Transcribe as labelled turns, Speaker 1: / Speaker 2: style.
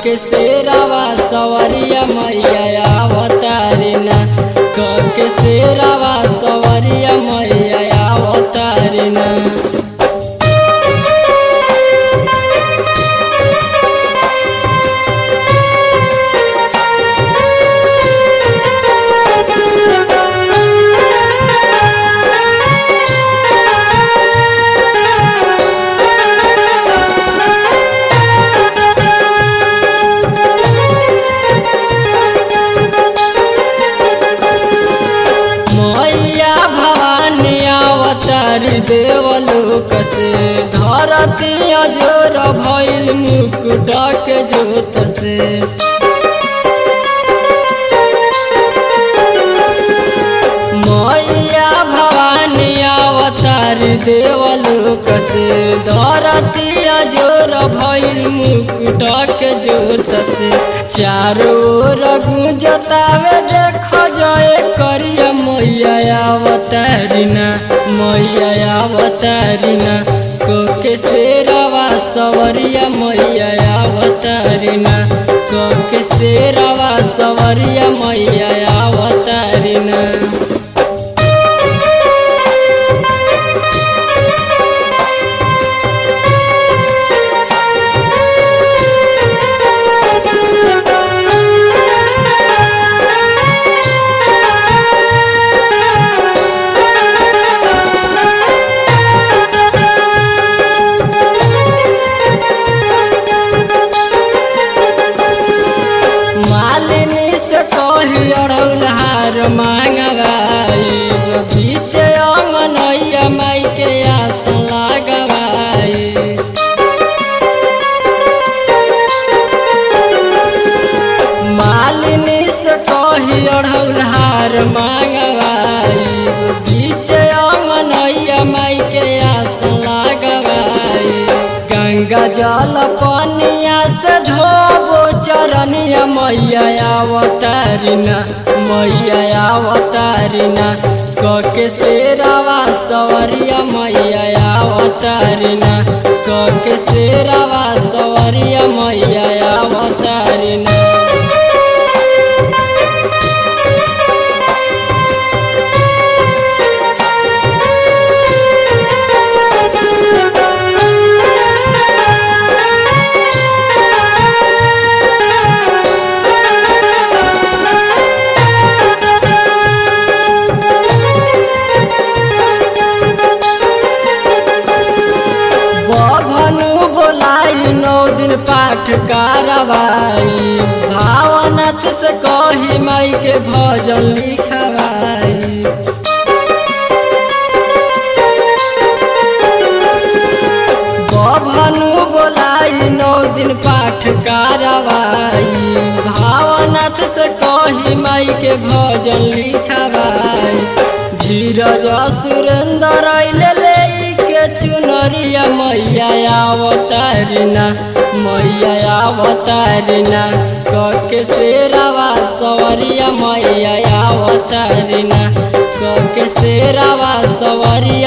Speaker 1: के शेरावा सवरिया मैया अवतारिना क के शेरावा सवरिया मैया अवतारिना मैया भवानी अवतारी देवलोक से धरती अजोर भइल मुकुट के जोत से मैया भवानी अवतारी देवलोक से धरती अजोर भइल मुकुट के जोत से चारों ओर गुंजतावे देख जय करिया मैया अवतारिना मैया अवतारिना को के शेरवा सवरिया मैया अवतारिना को के शेरवा सवरिया मैया अवतारिना मालिनी से कही अड़ौल हार मांगवाई बीच अंगनैया माई के आस लगवाई मालिनी से कही अड़ौल हार मांगवाई बीच अंगनैया माई के आस लगवाई गंगा जल पनिया से धोबो चरनिया मैया अवतारिना मैया अवतारिना क के शेरावा सवरिया मैया अवतारिना क के शेरावा सवरिया मैया अवतारिना बभनु बोलाई नौ दिन पाठ कारवाई भावनाथ से कही माई के भजन लिखवाई बभनु बोलाई नौ दिन पाठ कारवाई भावनाथ से कही माई के भजन लिखवाई धीरज सुरेंद्र अइले ले के चुनरिया मैया अवतारिना मैया अवतारिना क के शेरावा सवरिया मैया अवतारिना क के शेरावा सवरिया